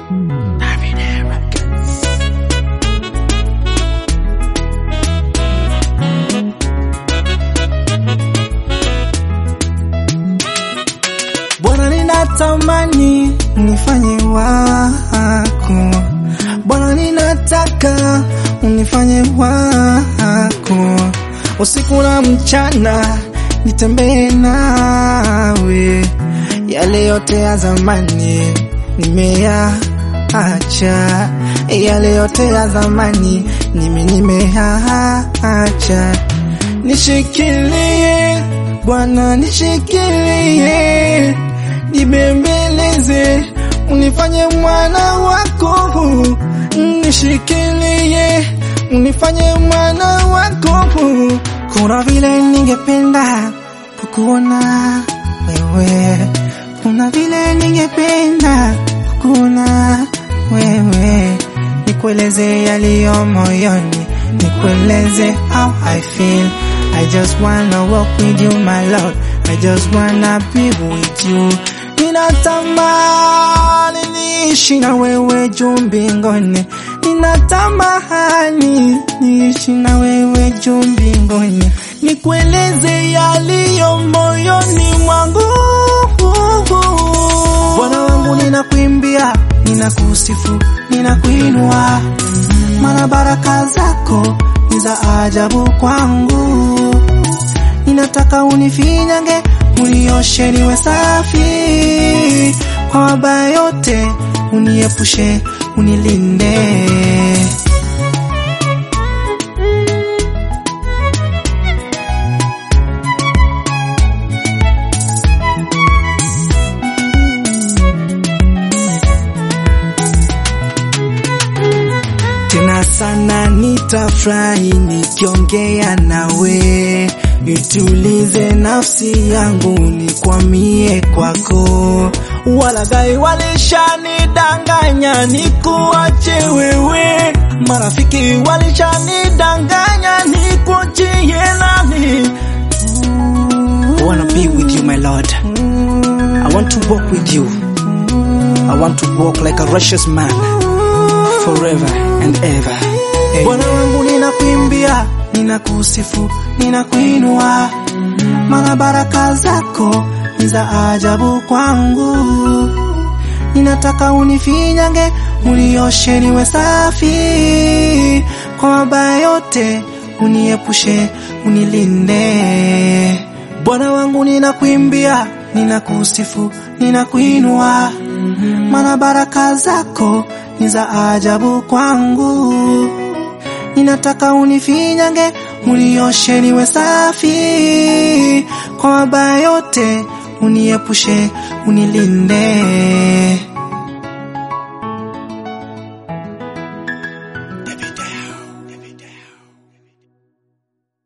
Bwana, ninatamani unifanye wako Bwana, ninataka unifanye wako usiku na mchana, nitembee nawe. Yale yote ya zamani nimeyaacha, yale yote ya zamani nimi nimeyaacha. Nishikilie Bwana, nishikilie, nibembeleze, unifanye mwana wako, nishikilie, unifanye mwana wako. Kuna vile ningependa kukuona wewe, kuna vile ningependa kukuona wewe, nikueleze yaliyo moyoni, nikueleze how I feel. I just wanna walk with you, my Lord. I just wanna be with you. Ninatamani niishi na wewe juu mbinguni. Ninatamani niishi na wewe juu mbinguni. Nikueleze yaliyo moyoni mwangu. Bwana wangu ninakuimbia, ninakusifu, ninakuinua. Maana baraka zako ni za ajabu kwangu. Ninataka unifinyange, unioshe niwe safi, kwa mabaya yote uniepushe, unilinde. Tena sana nitafurahi nikiongea nawe, nitulize nafsi yangu, nikwamie kwako. Walaghai walishanidanganya nikuache wewe, marafiki walishanidanganya nikuachie nani? I want to be with you, my Lord. I want to walk with you. I want to walk like a righteous man forever and ever. Amen. Bwana wangu ninakuimbia, ninakusifu, ninakuinua, maana baraka zako ni za ajabu kwangu. Ninataka unifinyange, unioshe niwe safi, kwa mabaya yote uniepushe, unilinde. Bwana wangu ninakuimbia, ninakusifu, ninakuinua, maana baraka zako ni za ajabu kwangu. Ninataka unifinyange, unioshe niwe safi, kwa mabaya yote uniepushe, unilinde.